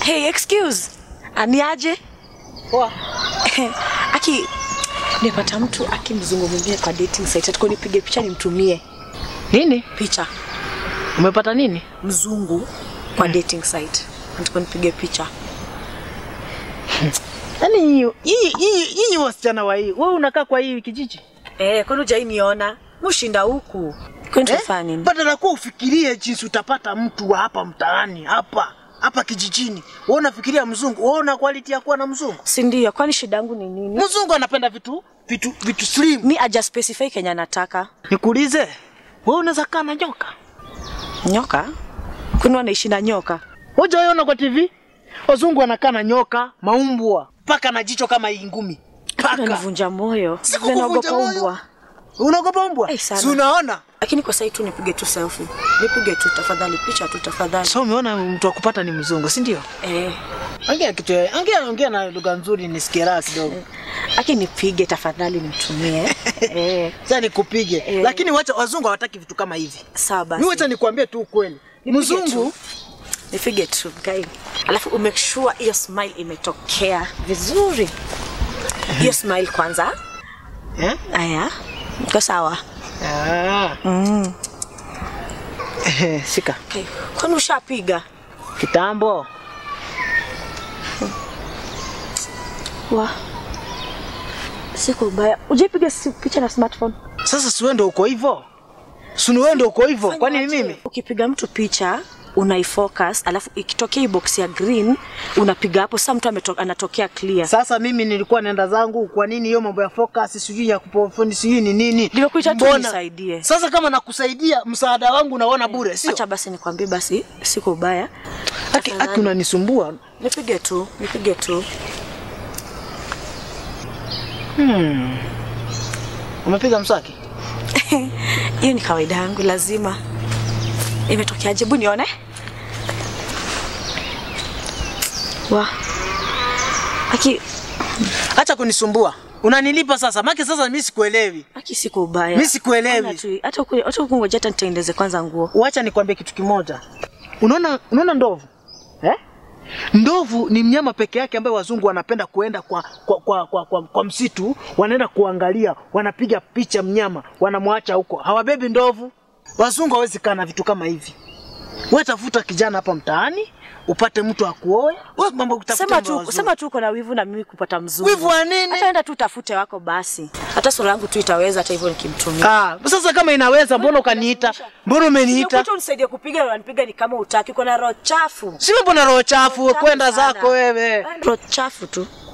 Hey, excuse. Aniaje? Poa. Aki nimepata mtu akimzungu mwingine kwa dating site. Atakuwa nipige picha nimtumie Nini? picha. Umepata nini? Mzungu kwa dating site. Atakuwa nipige picha. Yaani nyinyi nyinyi nyinyi wasichana wa hii, wewe unakaa kwa hii kijiji? Eh, kwani hujai niona? Mushinda huku. Kwani tufanya nini? Badala kuwa ufikirie jinsi utapata mtu wa hapa mtaani hapa hapa kijijini. Wewe unafikiria mzungu, wewe una quality ya kuwa na mzungu. Si ndio? Kwani shida yangu ni nini? Mzungu anapenda vitu vitu vitu slim. Mi aja specify Kenya nataka. Nikuulize, wewe unaweza kaa na nyoka? Nyoka? Kwani wanaishi na nyoka? Hujaona kwa TV? Wazungu wanakaa na nyoka, maumbwa, paka na jicho kama hii ngumi. Paka. Unanivunja moyo. Sikukuvunja Naogopa moyo. umbwa. Unaogopa mbwa? Eh, sana. Si unaona? Lakini kwa sasa tu nipige tu selfie. Nipige tu tafadhali picha tu tafadhali. So umeona mtu wa kupata ni mzungu, si ndio? Eh, Ongea kitu, ongea ongea na lugha nzuri nisikie raha kidogo. aki nipige tafadhali nimtumie. eh, Sasa nikupige. Eh. Lakini wacha wazungu hawataki vitu kama hivi. sawa Mimi wacha basi. nikwambie tu ukweli. Nipige Mzungu tu. Nipige tu guy. Alafu umake sure hiyo smile imetokea vizuri. Hiyo smile kwanza. eh? Aya. Iko sawa. Ah. Mm. Eh, Shika. Okay. Kwani ushapiga? Kitambo. Wa. Siku ubaya. Ujipiga si- picha na smartphone? Sasa si wewe ndio uko hivyo? Si ni wewe ndio uko hivyo? Kwani ni mimi? Ukipiga mtu picha unaifocus, alafu ikitokea hii box ya green unapiga hapo, sasa mtu ameto- anatokea clear. Sasa mimi nilikuwa naenda zangu, kwa nini hiyo mambo ya focus sijui ya kupofoni sijui ni nini? Nimekuita tu Mbona? nisaidie. Sasa kama nakusaidia msaada wangu unaona bure, sio? Acha basi nikwambie basi, siku ubaya. Haki haki unanisumbua. Nipige tu, nipige tu. Umepiga mswaki? Hiyo ni kawaida yangu, lazima. Imetokeaje? Hebu nione. Wa. Aki, Acha kunisumbua. Unanilipa sasa. Maki sasa mimi sikuelewi. aki siku ubaya. Mimi sikuelewi. Ona tu, Hata huku- hata huku ngoja hata nitengeneze kwanza nguo. Wacha nikwambie kitu kimoja. Unaona unaona ndovu? Eh? Ndovu ni mnyama peke yake ambaye wazungu wanapenda kuenda kwa kwa, kwa, kwa, kwa, kwa msitu, wanaenda kuangalia, wanapiga picha mnyama, wanamwacha huko. Hawabebi ndovu. Wazungu hawezi kaa na vitu kama hivi. Wewe tafuta kijana hapa mtaani, upate mtu akuoe. Wewe mambo ya kutafuta Sema mambo ya tu, wazungu. sema tu uko na wivu na mimi kupata mzungu. Wivu wa nini? Hata enda tu utafute wako basi. Hata sura yangu tu itaweza hata hivyo nikimtumia. Ah, sasa kama inaweza mbona ukaniita? Mbona umeniita? Nimekuita unisaidie kupiga na unanipiga ni kama utaki. Uko na roho chafu. Si mambo na roho chafu, Chafu kwenda sana. zako wewe. Roho chafu tu.